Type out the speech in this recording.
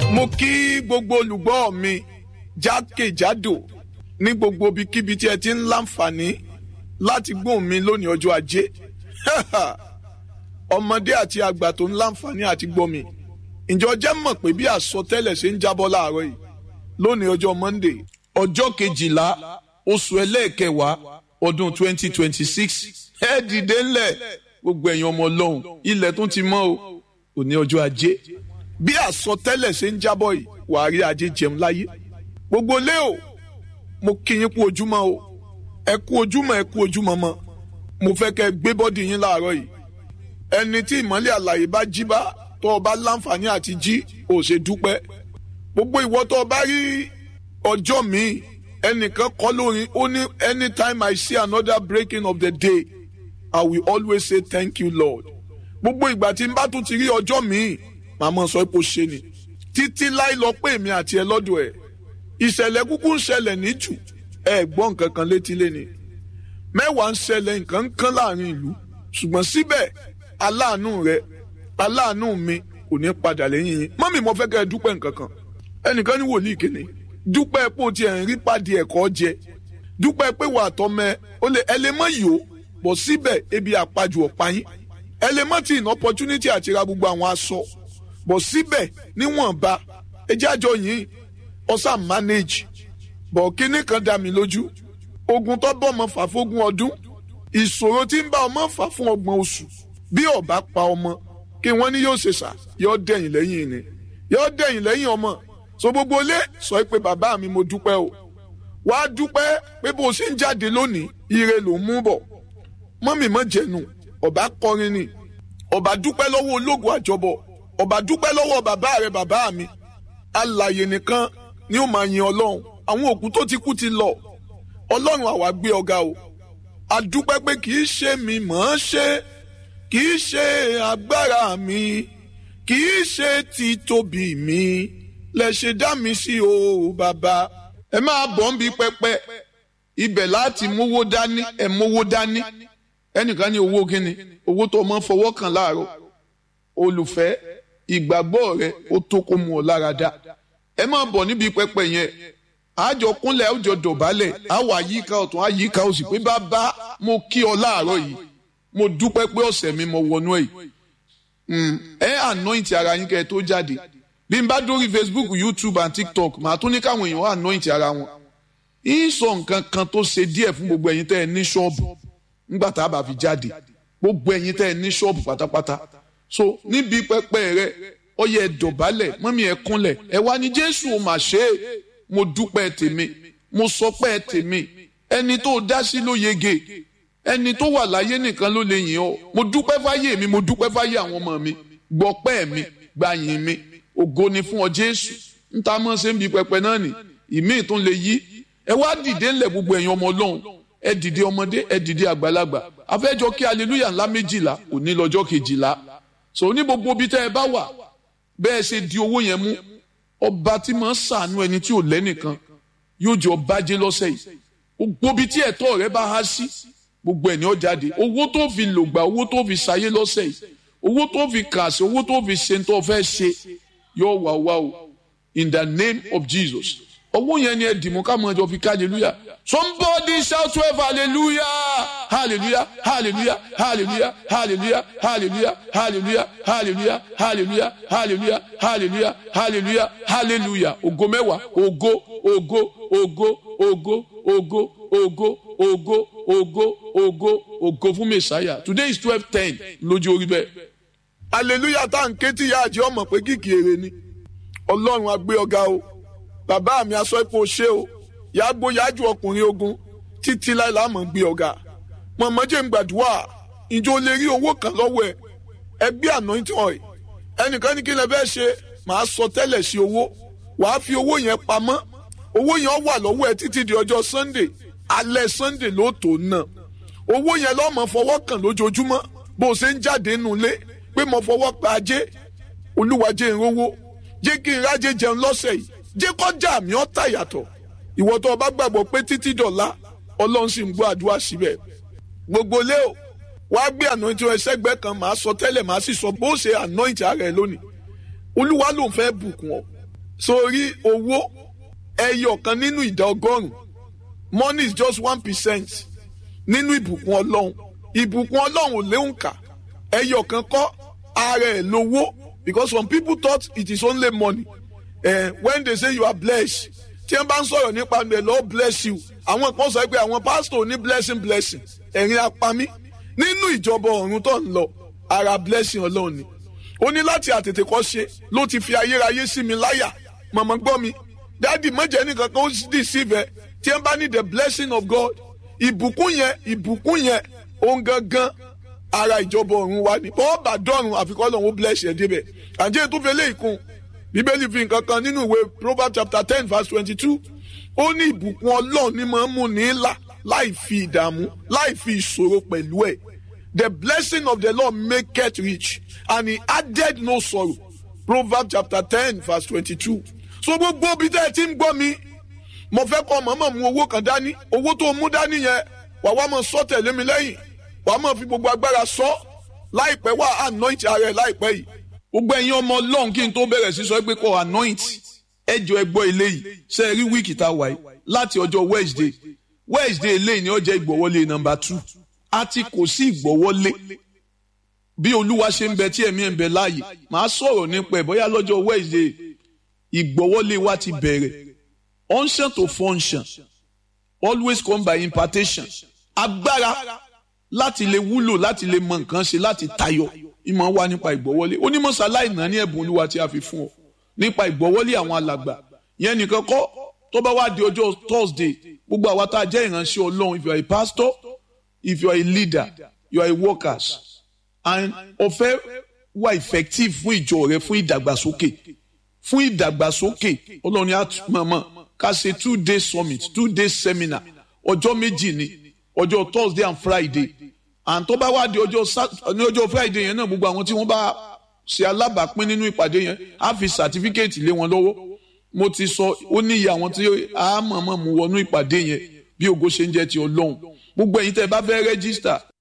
mo kí gbogbo olùgbọ́ mi jákèjádò ní gbogbo ibikíbi tí ẹ ti ń láǹfààní láti gbóhùn mi lónìí ọjọ́ ajé ọmọdé àti àgbà tó ń láǹfààní àti gbọ́ mi ǹjọ́ jẹ́ mọ̀ pé bí àsọtẹ́lẹ̀ ṣe ń jábọ́ láàárọ̀ yìí lónìí ọjọ́ Monday ọjọ́ kejìlá oṣù ẹlẹ́ẹ̀kẹwàá ọdún twenty twenty six ẹ dìde ńlẹ̀ gbogbo ẹ̀yin ọmọ ọlọ́run ilẹ̀ tó ti mọ́ o òní ọjọ́ ajé bí àsọtẹ́lẹ̀ ṣe ń jábọ̀ yìí wàá rí ajé jẹun láyé gbogbo lé o mo kí yín kú ojúmọ́ o ẹ kú ojúmọ́ ẹ kú ojúmọ́ mọ́ mo fẹ́ kẹ́ gbé bọ́dì yín láàárọ̀ yìí ẹni tí ìmọ́lẹ̀ àlàyé bá jí bá tó o bá láǹfààní àti jí ò ṣe dúpẹ́ gbogbo ìwọ tó o bá rí ọjọ́ míì ẹnìkan kọ́ lórin ó ní anytime I see another breaking of the day I will always say thank you Lord gbogbo ìgbà tí n bá tún ti rí ọjọ́ míì màmá sọ pé ó ṣe ni títí láì lọ pé èmi àti ẹ lọ́dọ̀ ẹ̀ ìṣẹ̀lẹ̀ kúkú ń ṣẹlẹ̀ ní jù ẹ gbọ́ nǹkan kan létí léni mẹ́wàá ń ṣẹlẹ̀ nǹkan ń kán láàrin ìlú ṣùgbọ́n síbẹ̀ aláàánú rẹ aláàánú mi kò ní padà lẹ́yìn yín mọ́mì mo fẹ́ kẹ́ ẹ dúpẹ́ nǹkan kan ẹnìkan ní wòlíì kìíní dúpẹ́ pé o ti ẹ̀ ń rí pàdé ẹ̀kọ́ jẹ dúpẹ́ pé wà á tọ́mẹ ó lè ẹ lè mọ yìí o bọ̀ síbẹ̀ ebi àpajù ọ̀pá yín ẹ lè mọ tí ìná opportunity àti ra gbogbo àwọn aṣọ bọ̀ síbẹ̀ níwọ̀nba ẹ jẹ́ àjọ yìí ọ̀sà manage bọ̀ kínní kan dá mi lójú ogun tó bọ́ ọmọ fà fógún ọdún ìṣòro tí ń bá ọmọ fà fún ọgbọ̀n oṣù bí ọba pa ọmọ kí wọ́n ní yóò ṣe sà yóò dẹ̀yìn lẹ́yìn ni yóò dẹ̀yìn lẹ́yìn ọmọ so gbogbo ilé sọ pé bàbá mi mo dúpẹ́ o wàá dúpẹ́ pé bó o ṣe ń jáde lónìí ire ló ń mú bọ̀ mọ́mì mọ́ jẹ̀nu ọba kọrin ni ọba dúpẹ́ lọ́wọ́ ológun àjọbọ̀ ọba dúpẹ́ lọ́wọ́ bàbá rẹ bàbá mi alàyè nìkan ni ó máa yin ọlọ́run àwọn òkú tó ti kú ti lọ ọlọ́run àwa gbé ọ̀gá o adúpẹ́ pé kì í ṣe mi mọ̀ ọ́n ṣe kì í ṣe agbára mi kì í ṣe títóbi mi lẹ ṣe dá mi sí o bàbá ẹ máa bọ̀ ń bi pẹpẹ ibẹ̀ láti mówó dání ẹ mówó dání ẹnìkan ní owó kíni owó tó máa ń fọwọ́ kàn láàárọ̀ olùfẹ́ ìgbàgbọ́ rẹ ó tó kó mu ọ lára dá ẹ máa bọ̀ níbi pẹpẹ yẹn àjọ kúnlẹ̀ àwùjọ dọ̀bálẹ̀ àwọ̀ àyíká ọ̀tún àyíká òsì pé bàbá mo kí ọ láàárọ̀ yìí mo dúpẹ́ pé ọ̀sẹ̀ mi mo wọnú ẹ̀ yìí ẹ anoint ara yín kẹ́ ẹ tó jáde bí n bá dórí Facebook YouTube and TikTok màá tún ní káwọn èèyàn anoint ara wọn ń sọ nǹkan kan tó ṣe díẹ̀ fún gbogbo ẹ̀yin tẹ́ ẹ ní ṣọ́ọ̀bù nígbà tá a bá fi jáde gbogbo ẹ̀yin tẹ́ ẹ ní ṣọ́ọ̀bù pátápátá so níbi pẹpẹ rẹ ọyẹ ẹ dọ̀bálẹ̀ mọ́mí ẹ kúnlẹ̀ ẹ wá ní Jésù ò mà ṣe é mo dúpẹ́ tèmi mo sọpẹ́ tèmi ẹni tó dá sí ló yege ẹni tó wà láyé nìkan ló lè yìn ọ́ mo dúpẹ́ fáyé mi mo dúpẹ́ fáyé àwọn ọmọ mi gbọ́pẹ́ mi gbàyìn mi ògo ni fún ọ Jésù ń ta mọ́ ṣe ń bi pẹpẹ náà nì ìmí tún lè yí ẹ wá dìde ńlẹ̀ gbogbo ẹ̀yin ọmọ Ọlọ́run ẹ dìde ọmọdé ẹ dìde àgbàlagbà afẹ́jọ kí aleluya ńlá méjìlá òní lọ́jọ́ kejìlá so ní gbogbo ibi tẹ́ ẹ bá wà bẹ́ẹ̀ ṣe di owó yẹn mú ọba tí máa ń sàánú ẹni tí ò lẹ́nìkan yóò jẹ́ ọba jẹ́ lọ́sẹ̀ yìí gbogbo ibi tí ẹ̀tọ́ rẹ bá há sí gbogbo ẹ̀ ní ó jáde owó tó fi lògbà owó tó fi ṣayé lọ́sẹ̀ yìí owó tó fi kà sí owó tó fi ṣe tó fẹ́ ṣe yóò wà wá o in the name of Jesus owó yẹn ni ẹ dìmú ká mọ ẹjọ fi ká hallelujah somebody shout twelve hallelujah hallelujah hallelujah hallelujah hallelujah hallelujah hallelujah hallelujah hallelujah hallelujah hallelujah hallelujah hallelujah ògo mẹ́wàá ògo ògo ògo ògo ògo ògo ògo ògo ògo ògo fún mẹsàáyà today is twelve ten lójú orí bẹ́ẹ̀. hallelujah tá à ń ké tí ìyá àjẹ́ ọmọ pé kìkì èrè ni ọlọ́run á gbé ọ̀gá o bàbá mi aṣọ ipò ṣé o yàgbó yájú ọkùnrin ogun títí láìla mọ̀ gbé ọ̀gá mọ̀mọ́jẹ́ ń gbàdúrà ìjọ lè rí owó kan lọ́wọ́ ẹ ẹgbẹ́ anointing oil ẹnìkan ní kí lè bẹ́ẹ̀ ṣe màá sọ tẹ́lẹ̀ sí owó wàá fi owó yẹn pamọ́ owó yẹn wà lọ́wọ́ ẹ títí di ọjọ́ sunday alẹ́ sunday ló tó ná owó yẹn lọ́mọ fọwọ́ kàn lójoojúmọ́ bó o ṣe ń jáde nulẹ̀ pé mo fọwọ́ pa ajé olúwa jẹ́ ìrówó jẹ́ kí n rájẹ jẹun lọ́sẹ̀ yìí jẹ́ kọjá mi ọ́ tà yàtọ̀ ìwọ tó o bá gbàgbọ́ pé títí dọ̀la ọlọ́run sì ń gbọ́ àdúrà síbẹ̀ gbogbo lé o wàá gbé anointing ẹsẹ̀gbẹ́ kan màá sọ tẹ́lẹ̀ màá sì sọ bó ṣe anointing ara ẹ lónìí olúwa ló ń fẹ́ bùkún ọ sórí owó ẹyọ kan nínú ìdá ọgọ́rùn money is just one percent nínú ìbùkún ọlọ́run ìbùkún ọlọ́run ò léwu kà ẹyọ kan kọ́ ara ẹ̀ lówó because some people thought it is only money eh, when they say you are blessed tí wọ́n bá ń sọ̀rọ̀ nípa the Lord bless you àwọn kan sọ pé àwọn pastor ní blessing blessing ẹ̀rín apami nínú ìjọba ọ̀run tó ń lọ ara blessing ọlọ́run ni ó ní láti àtètè kọ́ ṣe ló ti fi ayérayé sí mi láyà màmá gbọ́ mi dáàdì mọ̀jẹ̀ nìkan kan ó dì sí ibẹ̀ tí wọ́n bá ní the blessing of God ìbùkún yẹn ìbùkún yẹn òun gangan ara ìjọba ọ̀run wa ni bọ́ọ̀ bá dọ̀run àfikọ́ lọ́run ó bless ẹ̀ débẹ̀ àjẹ́ tó fẹ́ lé ìkun bíbélì fi nǹkan kan nínú ìwé proverbs chapter ten verse twenty-two ó ní ìbùkún ọlọ́run ní máa ń mú ní là láì fi ìdààmú láì fi ìṣòro pẹ̀lú ẹ̀ the blessing of the lord maketh rich and he added no sorrow proverbs chapter ten verse twenty-two so gbogbo ibi tẹ́ ẹ ti ń gbọ́ mi mo fẹ́ kọ́ mọ̀mọ́ mu owó kan dání owó tó mú dání yẹn wà wá máa sọ tẹ̀lé mi lẹ́yìn wà á máa fi gbogbo agbára sọ láìpẹ́ wà anoint ara ẹ̀ láìpẹ́ yìí gbogbo ẹ̀yin ọmọ ọlọ́run kí n tó bẹ̀rẹ̀ sí sọ pé kọ́ anoint ẹjọ́ ẹgbọ́ eléyìí ṣe rí wíìkì tá a wà yìí láti ọjọ́ wednesday wednesday eléyìí ni ó jẹ́ ìgbọ̀wọ́lé nọ́mbà two àti kò sí ìgbọ̀wọ́lé bí olúwa ṣe ń bẹ tí ẹ̀mí ẹ̀ ń bẹ láàyè màá sọ̀rọ̀ nípa ẹ̀ bóyá lọ́jọ́ wednesday ìgbọ̀wọ́lé wa ti bẹ̀rẹ̀ unction to function always come by impartation agbára láti lè wúlò láti lè mọ nǹkan ṣe láti tayọ ìmọ̀ wá nípa ìgbọ́wọ́lé onímọ̀sáláì náà ní ẹ̀bùn olúwa tí a fi fún ọ nípa ìgbọ́wọ́lé àwọn alàgbà yẹn nìkan kọ́ tó bá wá di ọjọ́ thursday gbogbo àwa tá a jẹ́ ìránṣẹ́ ọlọ́run if you are a pastor if you are a leader you are a workers and ọ̀fẹ́ wà effective fún ìjọ rẹ fún ìdàgbàsókè fún ìdàgbàsókè ọlọ́run á mọ̀mọ́ ká ṣe two day summit two day seminar ọjọ́ méjì ni ọjọ́ thursday and friday and tó bá wá di ọjọ́ ní ọjọ́ friday yẹn náà gbogbo àwọn tí wọ́n bá ṣe alábàápín nínú ìpàdé yẹn á fi certificate lé wọn lọ́wọ́ mo ti sọ ó ní iye àwọn tí a mọ̀ọ́mọ̀ mú wọnú ìpàdé yẹn bí ògo ṣe ń jẹ́ ti ọlọ́run gbogbo ẹ̀yin tẹ́ ẹ bá fẹ́ rẹ́gísítà